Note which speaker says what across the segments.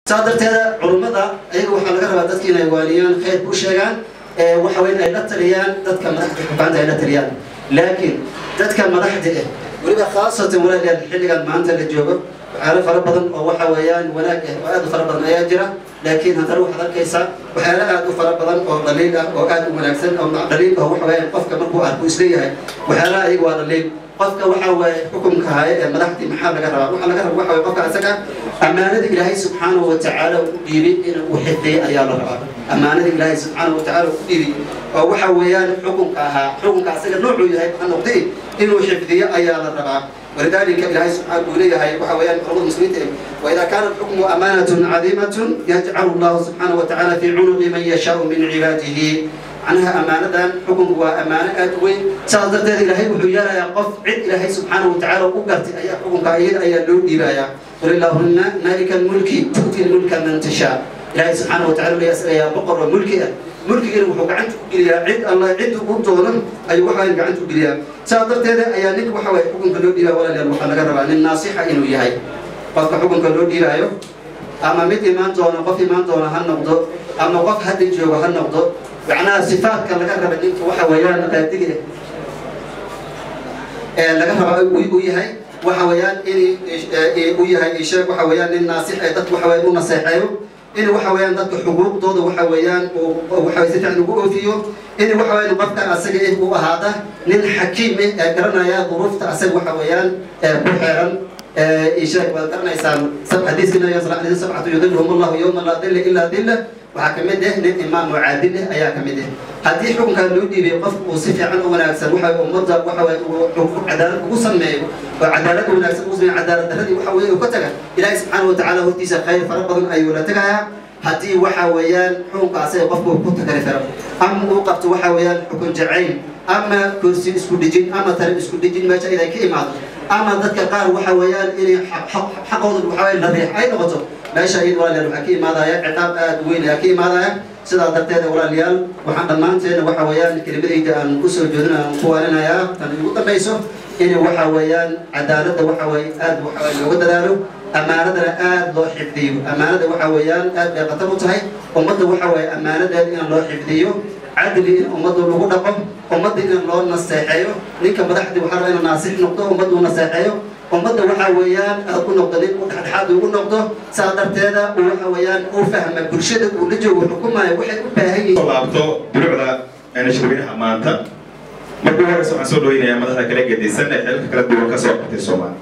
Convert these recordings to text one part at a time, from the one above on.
Speaker 1: saa darteeda culummada ayaga waxaa laga rabaa dadki inay waaniyaan khayrka u sheegaan waxa weyn ay la taliyaan dadka madaxda xukaanta ay la taliyaan laakiin dadka madaxda ah weliba khaasatan walaalyaal xilligan maanta la joogo waxyaalo fara badan oo waxa weeyaan wanaag ah oo aad u fara badan ayaa jira laakiin haddana waxaad arkaysaa waxyaalo aad u fara badan oo dhaliil ah oo aad u wanaagsan oo dhaliil oo waxa weeyaan qofka markuu arko isleeyahay waxyaalaha ayaga waa dhaliil qofka waxa waaye xukunka haya ee madaxdii maxaa laga rabaa waxaa laga rabaa waxa waye qofka asaga ammaanada ilaahay subxaanahu watacaala u dhiibay in uu xifdiyo ayaa la rabaa ammaanada ilaahay subxaanahu watacaala u dhiibay oo waxa weeyaan xukunka ahaa xukunka asaga noocuu yahay ha noqdee inuu xifdiyo ayaa la rabaa ولذلك إلهي سبحانه وتعالى وحويان قرض المسلمين وإذا كان الحكم أمانة عظيمة يجعل الله سبحانه وتعالى في عنق من يشاء من عباده عنها أمانة حكم هو أمانة أدوي سأضرت إلهي وحيانا يا قف عد إلهي سبحانه وتعالى وقرت أي حكم كأيد أي لون إبايا قل اللهم مالك الملك تؤتي الملك من تشاء إلهي سبحانه وتعالى يسأل يا بقر وملكي mulkigeena wuxuu gacanta ku geliyaa cid alla cidda u doonan ayuu waxaan gacanta u geliyaa saa darteeda ayaa ninka waxa waye xukunka loo dhiibaya walaalayaal waxaa laga rabaa nin naasixa inuu yahay qofka xukunka loo dhiibaayo ama mid imaan doona qof imaan doona ha noqdo ama qof hadda joogo ha noqdo macnaha sifaadka laga raba ninka waxa weeyaan qaadiga ee laga raba u yahay waxa weeyaan in u yahay isheeg waxa weeyaan nin naasix ee dadka waxa weeyaan u naseexeeyo in waxa weeyaan dadka xuquuqdooda waxa weeyaan waxa si fiican ugu oofiyo in waxa weeyaan qofka asaga eh uu ahaada nin xakiim eh ee garanaya duruufta asaga waxa weeyaan ku xeeran isheeg waad garanaysaan xadiiska nabiga sal alay sabcatu yudilhum allahu yowma laa dilla ilaa dilla waxaa ka mid ah nin imaam oo caadil ah ayaa ka mid ah haddii xukunkaa loo dhiibay qofka uu si fiican u wanaagsan waxa ummadda waxa weeye uu cadaalad ugu sameeyo oo cadaalad wanaagsan ugu sameeyo cadaalad darradii waxa weeye uu ka taga ilaahay subxaanahu watacaala hortiisa khayr fara badan ayuu la tegayaa haddii waxa weeyaan xukunka asaga qofka uu ku tagari karo ama uu qabto waxa weeyaan xukun jacayl ama kursi isku dhijin ama tare isku dhijin meesha inay ka imaado ama dadka qaar waxa weeyaan inay xaqooda waxa weeye la riix ay noqoto meesha iyada walaalayaal waxaa ka imaadaya ciqaab aad weyn ayaa ka imaadaya sidaa darteed walaalayaal waxaan dhammaanteena waxa weeyaan kelimadayda aan kusoo jeedin aan ku waarinayaa tan ugu dambayso in waxa weeyaan cadaaladda waxa weeye aad waxa weeye looga dadaalo ammaanadana aad loo xifdiyo ammaanada waxa weeyaan aad bay khatar u tahay ummadda waxa weeye ammaanadeeda in loo xifdiyo cadli in ummadda lagu dhaqo ummadda in loo naseexeeyo ninka madaxdii waxaa rabaa inuu naasix noqdo ummadda uu naseexeeyo ummadda waxa weeyaan aad ku noqdo nin u dhexdhexaad ugu noqdo saa darteeda uu waxa weeyaan uu fahma bulshada uu la joogo xukumayo waxay u baahan yihiin
Speaker 2: laabto durucda shirweynaha maanta markuu horeysa waxaan soo dhaweynayaa madaxda kala gedisan ee xeelka kala duwan ka soo qabtay soomaali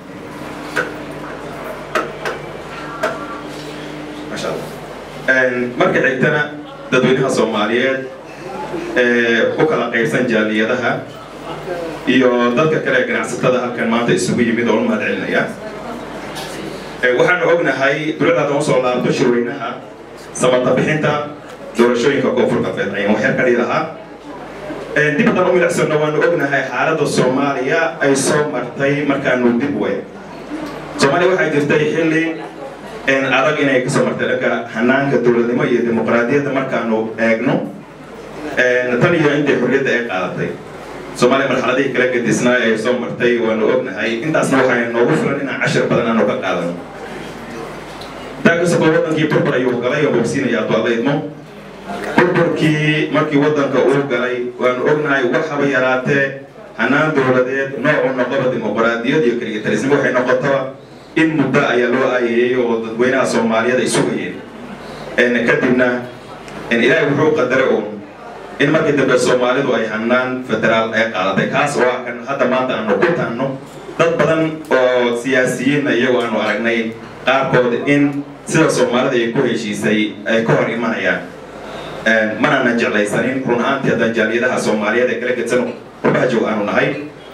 Speaker 2: masha allah marka xigtana dadweynaha soomaaliyeed ee u kala qaybsan jaaliyadaha iyo dadka kale ee ganacsatada halkan maanta isugu yimid oo u mahad celinaya waxaanu ognahay durucdaada usoo laabto shirweynaha samata bixinta doorashooyinka koonfur galbeed ayaan waxyar ka dhihi lahaa dib haddaan u milicsano waanu ognahay xaaladda soomaaliya ay soo martay markaanu dib wey soomaaliya waxay jirtay xilli adag inay kasoo martay dhanka hanaanka dowladnimo iyo dimuqraadiyadda markaanu eegno tan iyo intay xorriyadda ay qaadatay soomaaliya marxaladihii kala gedisnaa ee soo martay waanu ognahay intaasna waxay noogu filan inaan cashir badan aanu ka qaadano daakasaba wadankii burbur ayuu galay oo bogsiinaya adwaadaydmo burburkii markii wadanka uu galay waanu ognahay waxaba yaraatee hanaan dowladeed noocu noqoba dimuqraadiyad iyo keligitalisnimo waxay noqotaba in muddo ayaa loo aayeeyey oo dadweynaha soomaaliyeed ay sugayeen kadibna ilaahay wuxuu qadaray uun in markii dambe soomaalidu ay hanaan federaal ay qaadatay kaas oo ah kan hadda maanta aanu ku taanno dad badan oo siyaasiyiinna iyagoo aanu aragnay qaarkood in sida soomaalida ay ku heshiisay ay ka hor imanayaan manana jeclaysanin run ahaantii haddaan jaaliyadaha soomaaliyeed ee kala gedsan qurbaha joog aanu nahay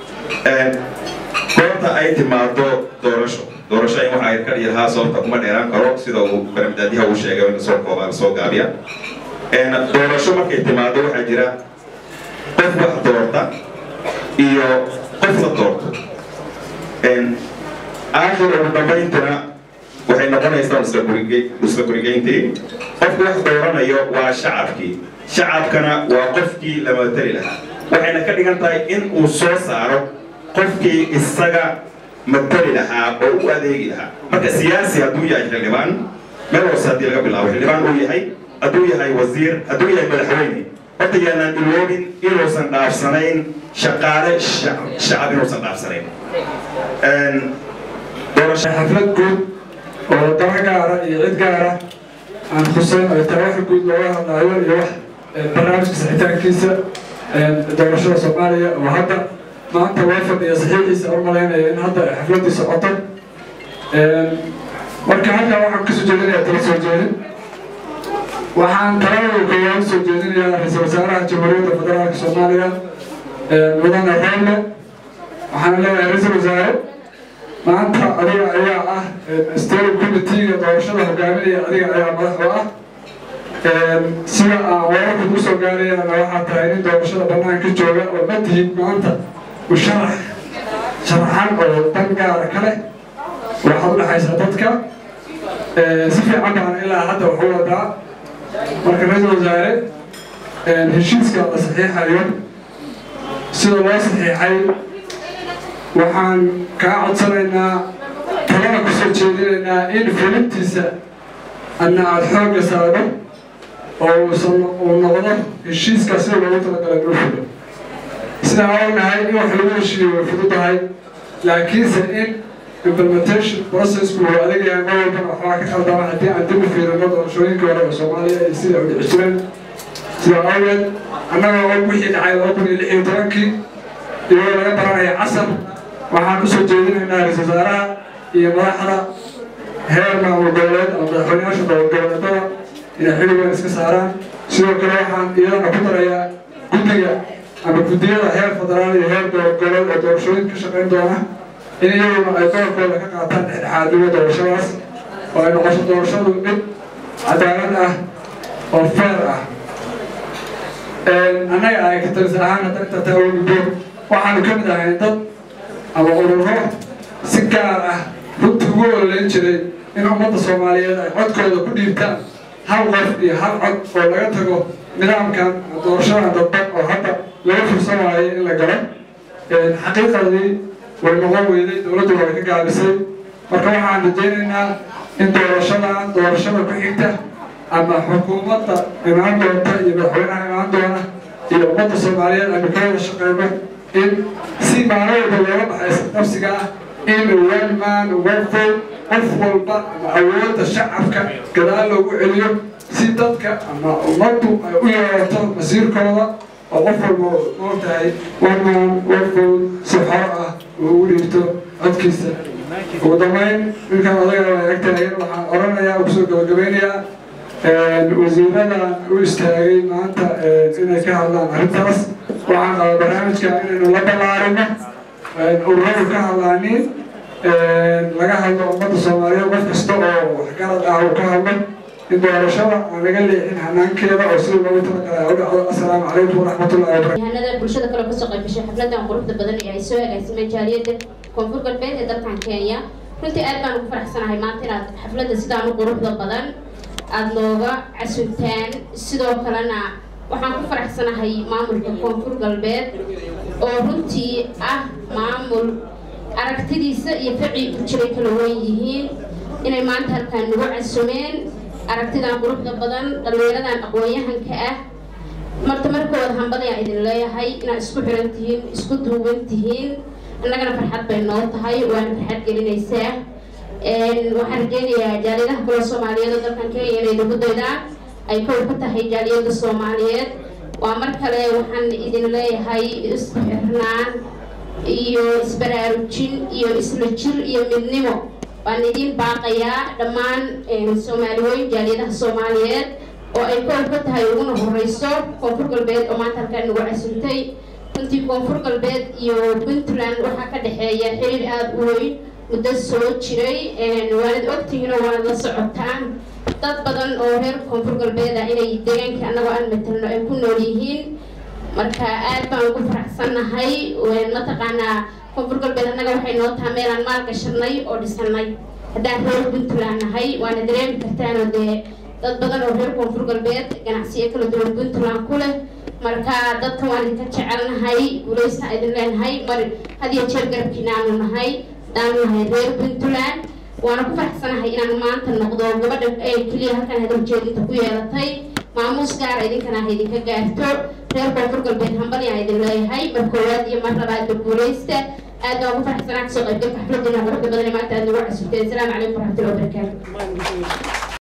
Speaker 2: goorta ay timaado doorasho doorasho in waxa ay ka dhihi lahaa sababta kuma dheeraan karo sida uu baramdaadiyaha uu sheegay in soo koobaa soo gaabiya doorasho markay timaado waxaa jira qof wax doorta iyo qof la doorto aakhir ugu dambayntana waxay noqonaysaa isla gurigeyntii qofku wax dooranayo waa shacabkii shacabkana waa qofkii la matali lahaa waxayna ka dhigan tahay in uu soo saaro qofkii isaga matali lahaa oo u adeegi lahaa marka siyaasi hadduu yahay xildhibaan meel hoose haddii laga bilaabo xildhibaan uu yahay hadduu yahay wasiir hadduu yahay madaxweyne horta yaanaan iloobin inuusan dhaafsanayn shaqaale shacab inuusan dhaafsanayn
Speaker 3: xaflad guud oo daba gaara iyo cid gaara aan xuseyn ay tahay wax guud looga hadlaayo iyo wax barnaamijka saxitaankiisa doorashada soomaaliya oo hadda maanta loo fadhiya saxiixiisa u malaynaya in hadda xafladii socoto marka halkaa waxaan kasoo jeedinayaa tala soo jeedin waxaan talada koowaad soo jeedinayaa ra-iisul wasaaraha jamhuuriyadda federaalka soomaaliya mudane reelle waxaan leeyahay ra-iisul wasaare maanta adiga ayaa ah steering committeega doorashada hogaaminaya adiga ayaa madax u ah sida aan wararka ku soo gaarayana waxaa tahay nin doorashada banaanka jooga oo ma tihid maanta musharax sharaxan oo dan gaara ka leh waxaad u dhexaysaa dadka si fiican baan ilaa hadda waxu wadaa marka ra-iisul wasaare heshiiska la saxiixayo sida loo saxiixay waxaan kaa codsanaynaa talada kusoo jeedinaynaa in fulintiisa adna aada xoogga saaro oo uusan uu noqdo heshiiska sida loogu talagalay inuu fulo sidaa ognahay in wax lagu heshiiyo way fududahay laakiinse in implementation processku uu adag yahay mar walbana waxbaa ka khaldama haddii aan dib u fiirino doorashooyinkii hore oo soomaaliya iyo sida u dhici jireen sidaa awgeed annaga og wixii dhacay laba kun iyo lix iyo tobankii iyadoo laga baranaya casar waxaan usoo jeedinaynaa ra-isul wasaaraha iyo madaxda heer maamul goboleed ama madaxweynayaasha goboleedada inay xiligan iska saaraan sidoo kale waxaan iyadana ku darayaa guddiga ama guddiyada heer federaal iyo heer goboleed oo doorashooyin ka shaqayn doona in iyaguna ay doorkooda ka qaataan dhexdhexaadnimo doorashadaas oo ay noqoto doorashadu mid cadaalad ah oo feer ah annaga ay katalis ahaan hadda inta taa gudbo waxaanu ka mid ahay dad ama ururo si gaar ah runtii ugu ololeyn jiray in ummadda soomaaliyeed ay codkooda ku dhiibtaan hal qof iyo hal cod oo laga tago nidaamkan doorashadan dadban oo hadda laga fursan waayay in la galo xaqiiqadii way noqon weyday dowladdu way ka gaabisay marka waxaan rajaynaynaa in doorashadan doorashada ku xigta ama xukuumadda imaan doonta iyo madaxweynaha imaan doona iyo ummadda soomaaliyeed aynu ka wada shaqeyno in si maalin walba looga baxaysa nafsiga ah in one man one vote qof walba ama awoodda shacabka gadaal loogu celiyo si dadka ama ummaddu ay u yeelato masiirkooda oo qof walba moogtahay one man one vote si xor ah uu ugu dhiibto codkiisa ugu dambeyn ninkan odaga waa agtaagan waxaan oranayaa oo kusoo gabagabeynayaa wasiiradan u istaagay maanta inay ka hadlaan arrintaas waxaan qabaa barnaamijka inaynu la ballaarino ururadu ka hadlaanin laga hadlo ummadda soomaaliyeed qof kasta oo waxgarad ah uu ka hadlo in doorashada aan laga leexin hanaankeeda oo sida loogu talagalay u dhacdo assalaamu calaykum waraxmatullahi wabarakatu
Speaker 4: yahanada bulshada kale kasoo qayb gashay xafladan quruxda badan ee ay soo agaasimeen jaaliyadda koonfur galbeed ee dalkan kenya runtii aad baan ugu faraxsanahay maanta inaad xafladda sidaan u quruxda badan aada nooga casuntaan sidoo kalena waxaan ku faraxsanahay maamulka koonfur galbeed oo runtii ah maamul aragtidiisa iyo ficii ku jiray kala weyn yihiin inay maanta halkaan nagu casumeen aragtidan quruxda badan dhallinyaradan aqoon-yahanka ah marta markooda hambadayaan idin leeyahay inaad isku xiran tihiin isku duuban tihiin annagana farxad bay noo tahay waana farxad gelinaysaa waxaan rajeynayaa jaaliyadaha kale soomaaliyeed oo dalkan kenya inay nagu daydaan ay kow ka tahay jaaliyada soomaaliyeed waa mar kale waxaan idin leeyahay isku xirnaan iyo isbaraarujin iyo isla jir iyo midnimo waan idin baaqayaa dhammaan soomaaliweyn jaaliyadaha soomaaliyeed oo ay kow ka tahay uguna horeyso koonfur galbeed oo maanta halkaan nagu casuntay runtii koonfur galbeed iyo puntland waxaa ka dhexeeya xiriir aada u weyn muddo soo jiray waanad ogtihiin oo waanad la socotaan dad badan oo reer koonfur galbeed ah inay deegaankii annagoo aan matalno ay ku nool yihiin marka aad baan ugu faraxsannahay mataqaanaa koonfur galbeed annaga waxay noo taha meelaan maal gashanay oo dhisanay haddaan reer puntland nahay waana dareemi kartaanoo dee dad badan oo reer koonfur galbeed ganacsiyo kala duwan puntland ku leh marka dadka waan idinka jecelnahay guulaysna idin leenahay mar had iyo jeer garabkiina aanu nahay haddaanu nahay reer puntland waana ku faraxsanahay inaan maanta noqdo gabadha ee keliya halkan hadal jeedinta ku yeelatay maamuus gaara idinkana ha idinka gaarto reer koonfur galbeed hambali aan idin leeyahay mar koowaad iyo mar labaadba guuleysta aad baan ku faraxsanaa kasoo qaybgalka xafladina quruxda badan ee maanta aad nagu casubteen asalaamu calaykum waraxmatullahi wabarakaatu